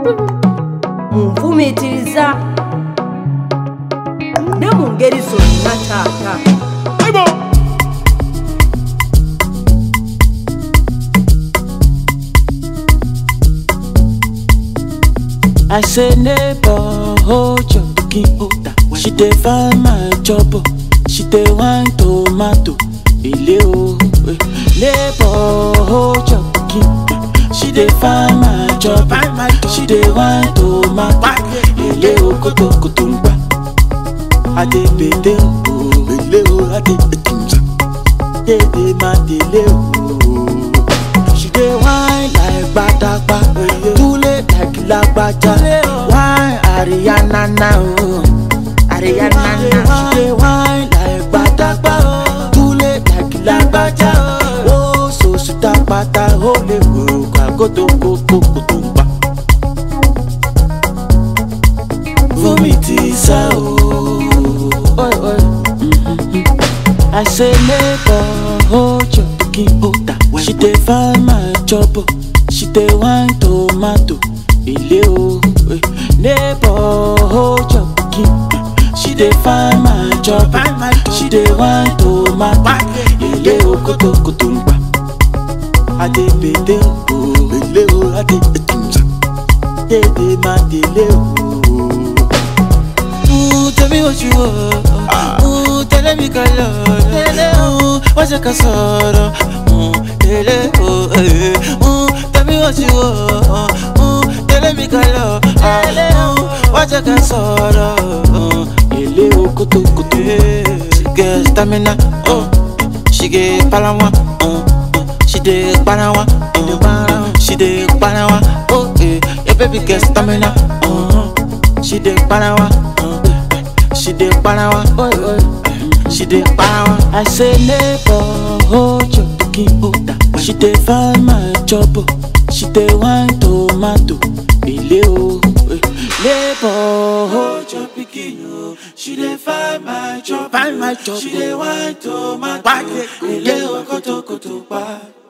munfumiitiriza ne mu ngeri zonna taata I say neighbor, hold your pikin order. She dey find my job, oh. she dey wine tomato. Ile o, eh. neighbor, hold your pikin. She dey find my job, oh. she dey wine tomato. Ile o, koto koto ngba. Ade bede o, ile o, ade etunza. Dede ma dele o. She dey whine like gbadagba, tule like lagbaja. Whine Ariana na o, Ariana na. She dey whine like gbadagba, tule like lagbaja. O so suta pata o le wo kagoto koko kutumba. Fún mi ti sá o. Oi, oi. I say neighbor, hold your pikin order. She dey find my job, oh. she dey wine tomato. Ile o, eh. neighbor, hold your pikin. She dey find my job, oh. she dey wine tomato. Ile o, koto koto ngba. Ade bede o, ile o, ade etunza. Dede ma dele o. Ooh, tell me what you want. Ooh, tell me color. Ooh, what's your casoro? Ooh, tell oh, eh. Ooh, tell me what you want. Ooh, tell me color. Ooh, what's your casoro? Ooh, ele o kutu kutu. She get stamina. Oh, she get palawa. Oh, oh, she dey palawa. Oh, she dey palawa. Oh, eh, your baby get stamina. Oh, she dey palawa. Oh, she dey palawa. Oh, oh, she dey palawa. I say neighbor, hold your pikin order. She dey find my job. oh. She dey wine tomato. Ile o, eh. neighbor, hold your pikin o. She dey find my job. Find my job. She dey wine tomato. Ile o, koto koto pa.